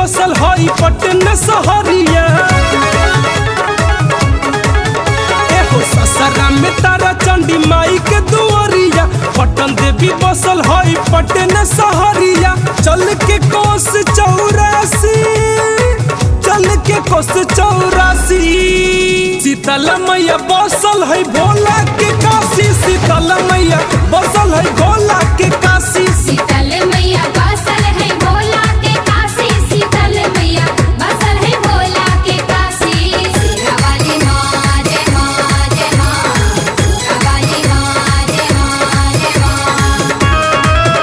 बसल हई पटन सहरिया एहो ससरा में तारा चंडी माई के दुआरिया पटन देवी बसल हई पटन सहरिया चल के कोस चौरासी चल के कोस चौरासी शीतल मैया बसल है भोला के काशी शीतल मैया बसल है भोला के काशी शीतल मैया बसल है भोला के काशी शीतल मैया बसल है भोला के काशी सीरा वाली माँ जय माँ जय माँ सीरा वाली माँ जय माँ जय माँ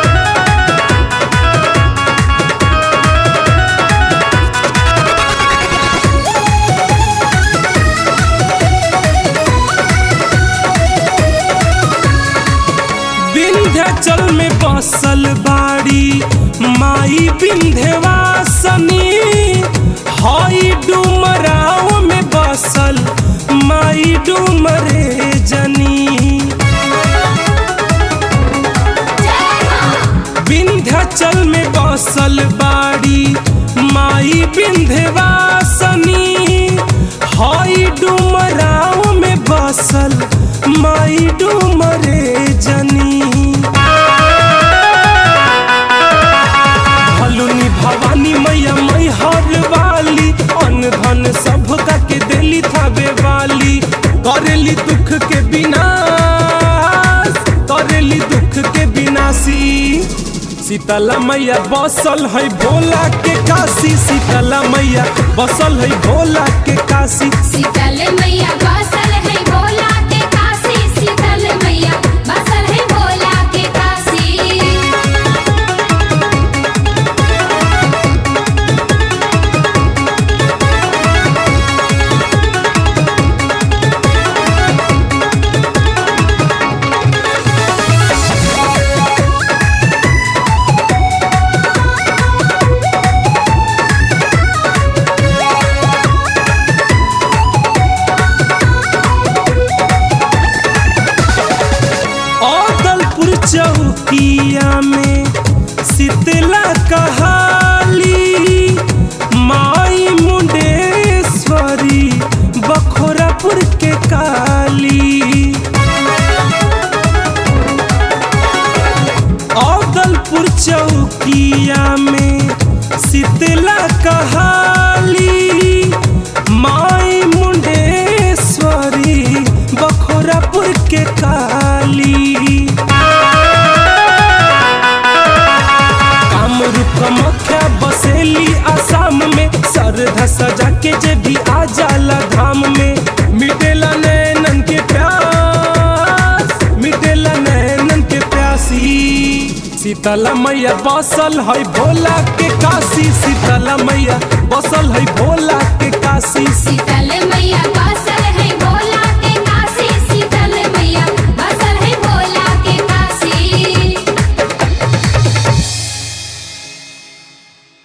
विंध्याचल में बसल बाड़ी माई विंध्यवासनी हई डुमराव में बसल माई डुमरे जनी विंध्याचल में बसल बाड़ी माई विंध्यवासनी हई डुमराव में बसल माई डुमरे जनी भलुनी भवानी मैया मई हर वाली अन धन सब का के देली थावे वाली करेली दुख के विनाश करेली दुख के विनाशी शीतला मैया बसल है भोला के काशी शीतला मैया बसल है भोला के काशी शीतल मैया बसल है भोला के काशी शीतल मैया बसल है भोला के काशी औदलपुर चौकिया में शीतला कहाली माई मुंडेश्वरी बखोरापुर के काली औदलपुर चौकिया में शीतला कहाली माई मुंडेश्वरी बखोरापुर के काली कामरूप कमख्या बसेली आसाम में सरधा सजा के जे भी आ जाला धाम में मिटेला नैनन के प्यास मिटेला नैनन के प्यासी शीतला मैया बसल है भोला के काशी शीतला मैया बसल है भोला के काशी शीतल मैया बसल